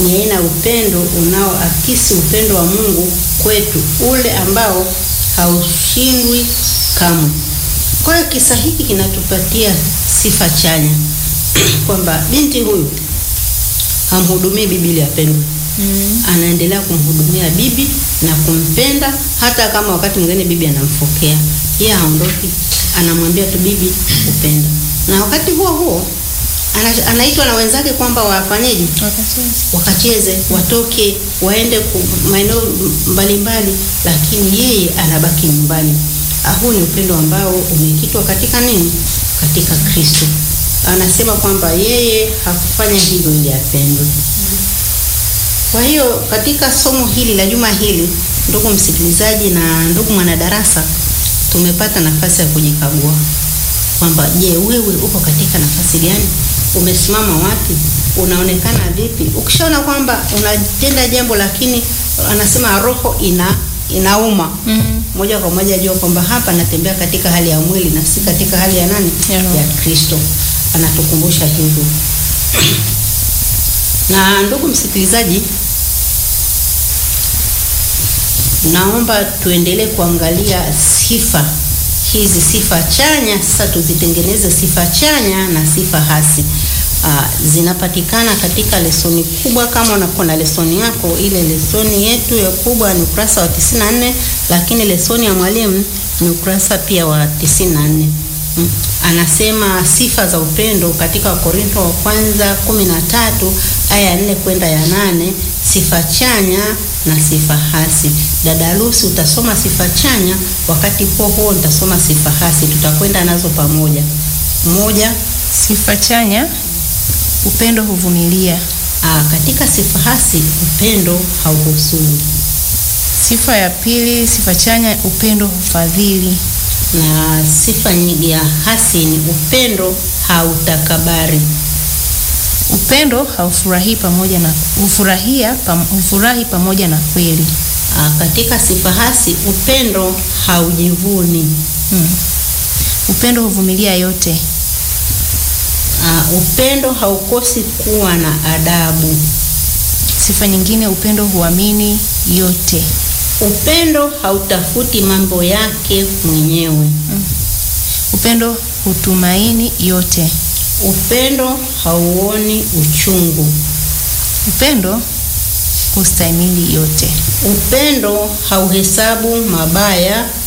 ni aina ya upendo unaoakisi upendo wa Mungu kwetu, ule ambao haushindwi kamwe. Kwa hiyo kisa hiki kinatupatia sifa chanya kwamba binti huyu hamhudumii bibi ili apendwe. Mm. Anaendelea kumhudumia bibi na kumpenda, hata kama wakati mwingine bibi anamfokea, yeye haondoki, anamwambia tu bibi upenda. Na wakati huo huo ana, anaitwa na wenzake kwamba wafanyeje, Wakacheza. wakacheze, watoke, waende ku- maeneo mbalimbali, lakini yeye anabaki nyumbani. Ah, Huu ni upendo ambao umekitwa katika nini? Katika Kristo. Anasema kwamba yeye hakufanya hivyo ili apendwe. Kwa hiyo katika somo hili la juma hili, ndugu msikilizaji na ndugu mwanadarasa, tumepata nafasi ya kujikagua kwamba je, wewe uko katika nafasi gani? Umesimama wapi? Unaonekana vipi? Ukishaona kwamba unatenda jambo lakini anasema roho ina inauma Mm. moja kwa moja jua kwamba hapa natembea katika hali ya mwili na si katika hali ya nani? Ya roho. Ya Kristo. Anatukumbusha hivyo. Na ndugu msikilizaji, naomba tuendelee kuangalia sifa hizi, sifa chanya. Sasa tuzitengeneze sifa chanya na sifa hasi. Aa, zinapatikana katika lesoni kubwa. Kama unakuwa na lesoni yako, ile lesoni yetu ya kubwa ni ukurasa wa 94, lakini lesoni ya mwalimu ni ukurasa pia wa 94. Mm. Anasema sifa za upendo katika Wakorintho wa kwanza 13 aya ya 4 kwenda ya nane, sifa chanya na sifa hasi. Dada Lucy utasoma sifa chanya, wakati huo huo nitasoma sifa hasi, tutakwenda nazo pamoja. Moja, Sifa chanya, upendo huvumilia. aa, katika sifa hasi upendo hauhusuni, Sifa ya pili, sifa chanya, upendo hufadhili. na sifa nyi- ya hasi ni upendo hautakabari. Upendo haufurahii pamoja na hufurahia pam, hufurahi pamoja na kweli. Aa, katika sifa hasi upendo haujivuni. Mm. Upendo huvumilia yote. Uh, upendo haukosi kuwa na adabu. Sifa nyingine, upendo huamini yote. Upendo hautafuti mambo yake mwenyewe. Upendo hutumaini yote. Upendo hauoni uchungu. Upendo hustahimili yote. Upendo hauhesabu mabaya